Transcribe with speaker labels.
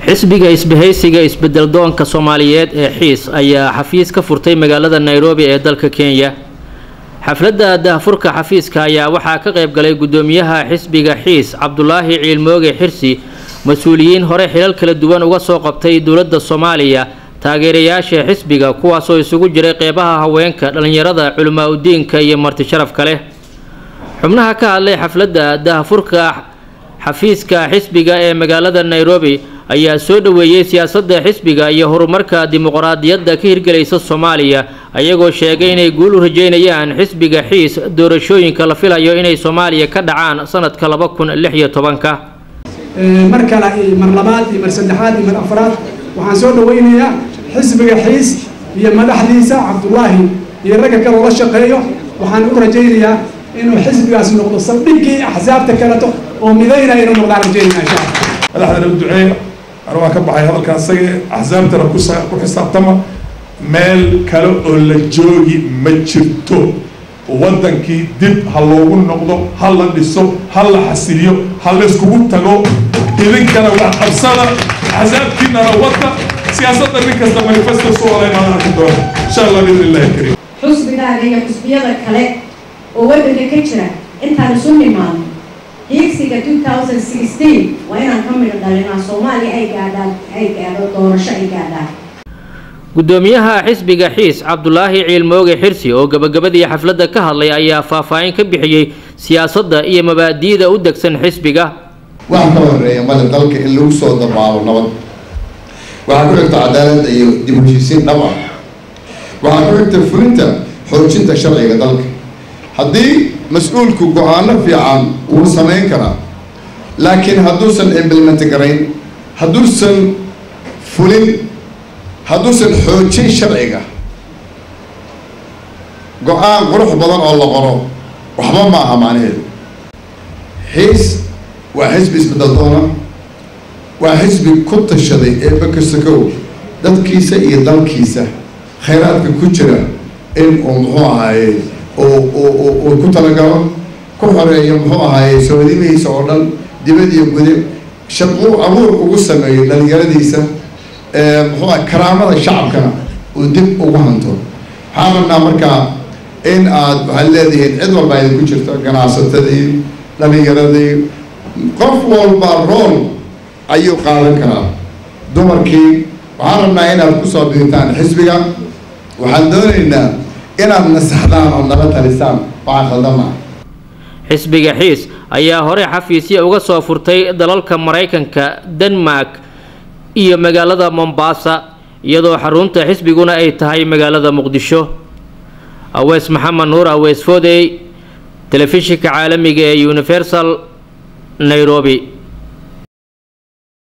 Speaker 1: xisbiga isbahaysiga isbedeldoonka soomaaliyeed ee xiis ayaa xafiis ka furtay magaalada nairobi ee dalka kenya xafladda daahfurka xafiiska ayaa waxaa ka qayb galay guddoomiyaha xisbiga xiis cabdulaahi ciilmooge xirsi mas-uuliyiin hore xilal kala duwan uga soo qabtay dowladda soomaaliya taageerayaasha xisbiga kuwaasoo isugu jiray qeybaha haweenka dhallinyarada culimaa udiinka iyo marti sharafka leh xubnaha ka hadlay xafladda daahfurka xafiiska xisbiga ee magaalada nairobi ayaa soo dhoweeyey siyaasadda xisbiga iyo horumarka dimuqraadiyadda ka hirgelaysa soomaaliya ayagoo sheegay inay guul u rajeynayaan xisbiga xiis doorashooyinka la filayo inay soomaaliya ka dhacaan sanadka laba kun lix iyo tobanka
Speaker 2: mar kale iyo mar labaad iyo mar saddexaad iyo mar afraad waxaan soo dhaweynayaa xisbiga xiis iyo madaxdiisa cabdullaahi iyo ragga kale ula shaqeeyo waxaan u rajaynayaa inuu xisbigaas noqdo saldhiggii axsaabta kaleto oo midaynaya inuu noqdaan rajaynaya insha allah
Speaker 3: madaxdana u duceeya anu waan ka baxay hadalka asaga axsaabtana ku xisaabtama meel kale oo la joogi ma jirto waddankii dib ha loogu noqdo ha la dhiso ha la xasiliyo ha layskugu tago idinkana wax qabsada axsaabtiinana wadda siyaasadda nin kasta manifesto soo olaynaan arki doona insha allah biidn illahi kariim
Speaker 4: xusbigaaga iyo xusbiyada kale oo waddanka ka jira intaan isu nimaadno hiigsiga waa inaan ka midho dhalinaa soomaaliya ay gaadhaan ay gaadho doorasho ay gaadhaan
Speaker 1: guddoomiyaha xisbiga xiis cabdulaahi ciilmooge xirsi oo gabagabadii xafladda ka hadlay ayaa faahfaahin ka bixiyey siyaasadda iyo mabaadi'da u degsan xisbiga
Speaker 5: waxaa ka horeeya male dalka in lagu soo dabaalo nabad waxaa ku xigta cadaaladda iyo dib u heshiisiin dhab ah waxaa ku xigta fulinta xoojinta sharciga dalka haddii mas-uulku go-aano fiican wuu samayn karaa laakiin hadduusan implement garayn hadduusan fulin hadduusan xoojin sharciga go-aan qurux badan oo la qoro waxba ma aha macnaheedu xiis waa xisbi isbedaldoona waa xisbi ku tashaday ee bakasakow dadkiisa iyo dalkiisa khayraadka ku jira in uu muxuu ahaaye uu ku talagalo ku xoreeyo muxuu ahaaye soodimihiisa oo dhan dibad iyo gude shaquu abuur ugu sameeyo dhalinyaradiisa muxuu aha karaamada shacabkana uu dib ugu hanto waxaan rabnaa markaa in aad waxaad leedihiin cid walba idinku jirto ganacsatadii dhalinyaradii qof walba rool ayuu qaadan karaa dumarkii waxaan rabnaa inaad kusoo biirtaan xisbiga waxaan doonaynaa inaad nasaxdaan oo nala talisaan waxaa khaldama
Speaker 1: xisbiga xiis ayaa hore xafiisya uga soo furtay dalalka maraykanka denmark iyo magaalada mombasa iyadoo xarunta xisbiguna ay tahay magaalada muqdisho awees maxamed nuur awees foodey telefishinka caalamiga ee universal nairobi